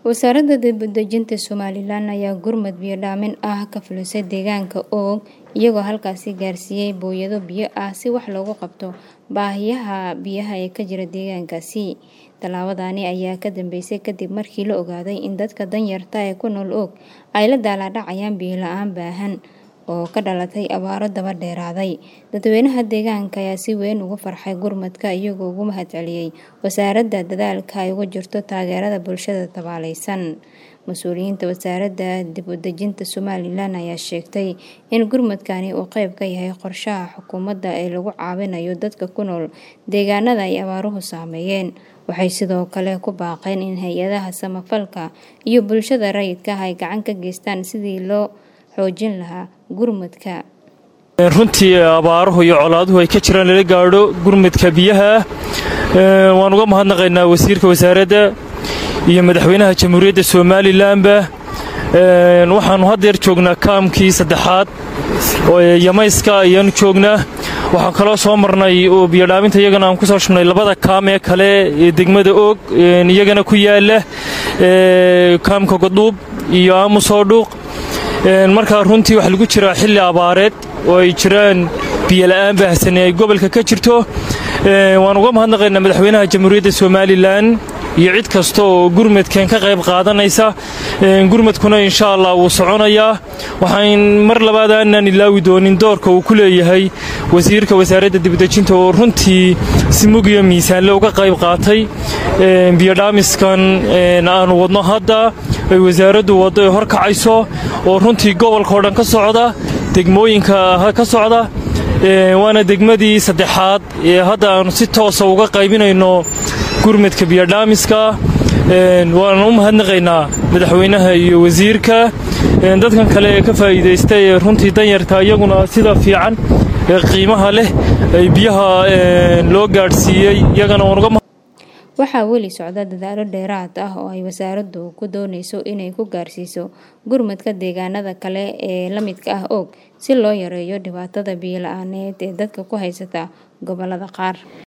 Wasaaradda Dib-u-dejinta Somalilan ayaa gurmad biyo dhaamin ah ka fulisay deegaanka Oog iyagoo halkaasi gaarsiiyay booyado biyo ah si wax looga qabto baahiyaha biyaha ee ka jira deegaankaasi. Tallaabadani ayaa ka dambeysay kadib markii la ogaaday in dadka danyarta ah ee ku nool Oog ay la daalaa dhacayaan biyo la'aan baahsan oo ka dhalatay abaaro daba dheeraaday. Dadweynaha deegaanka ayaa si weyn ugu farxay gurmadka iyagoo uga mahadceliyay wasaaradda dadaalka ay ugu jirto taageerada bulshada tabaalaysan. Mas'uuliyiinta Wasaaradda Dib-u-dejinta Somalilan ayaa sheegay in gurmadkani uu qayb ka yahay qorshaha xukuumadda ee lagu caawinayo dadka ku nool deegaanada ay abaaruhu saameeyeen. Waxay sidoo kale ku baaqeen in hay'adaha samafalka iyo bulshada rayidka ah ay gacan ka geystaan sidii loo xoojin lahaa gurmadka. runtii abaaruhu iyo colaaduhu ay ka jiraan lala gaadho gurmadka biyaha waan uga mahadnaqaynaa wasiirka wasaaradda iyo madaxweynaha jamhuuriyadda somalilanba waxaanu haddeer joognaa kaamkii saddexaad oo yamayska ayaanu joognaa waxaan kaloo soo marnay oo biyodhaaminta iyagana aan ku soo shubnay labada kaam ee kale ee degmada oog iyagana ku yaala kaamka godhuub iyo aamusoodhuuq markaa runtii waxaa lagu jiraa xilli abaareed oo ay jiraan biyola'aan baahsane ay gobolka ka jirto waan uga mahadnaqaynaa madaxweynaha jamhuuriyadda somalilan iyo cid kasta oo gurmadkan ka qayb qaadanaysa gurmadkuna insha allah wuu soconayaa waxaan mar labaad aanaan ilaawi doonin doorka uu ku leeyahay wasiirka wasaaradda dibadejinta oo runtii si mug iyo miisaanle uga qayb qaatay biyodhaamiskan aanu wadno hadda ay wasaaraddu waddo ay horkacayso oo runtii gobolkao dhan ka socda degmooyinka ka socda waana degmadii saddexaad ee hadda aanu si toosa uga qaybinayno gurmadka biyodhaamiska waana u mahadnaqaynaa madaxweynaha iyo wasiirka dadkan kale ee ka faa'iidaysta ee runtii danyarta iyaguna sida fiican ee qiimaha leh ay biyaha loo gaadhsiiyey iyagana waan uga waxaa weli socda dadaalo dheeraad ah oo ay wasaaraddu ku doonayso inay ku gaarsiiso gurmadka deegaanada kale ee la midka ah Oog si loo yareeyo dhibaatada biyo la'aaneed ee dadka ku haysata gobollada qaar.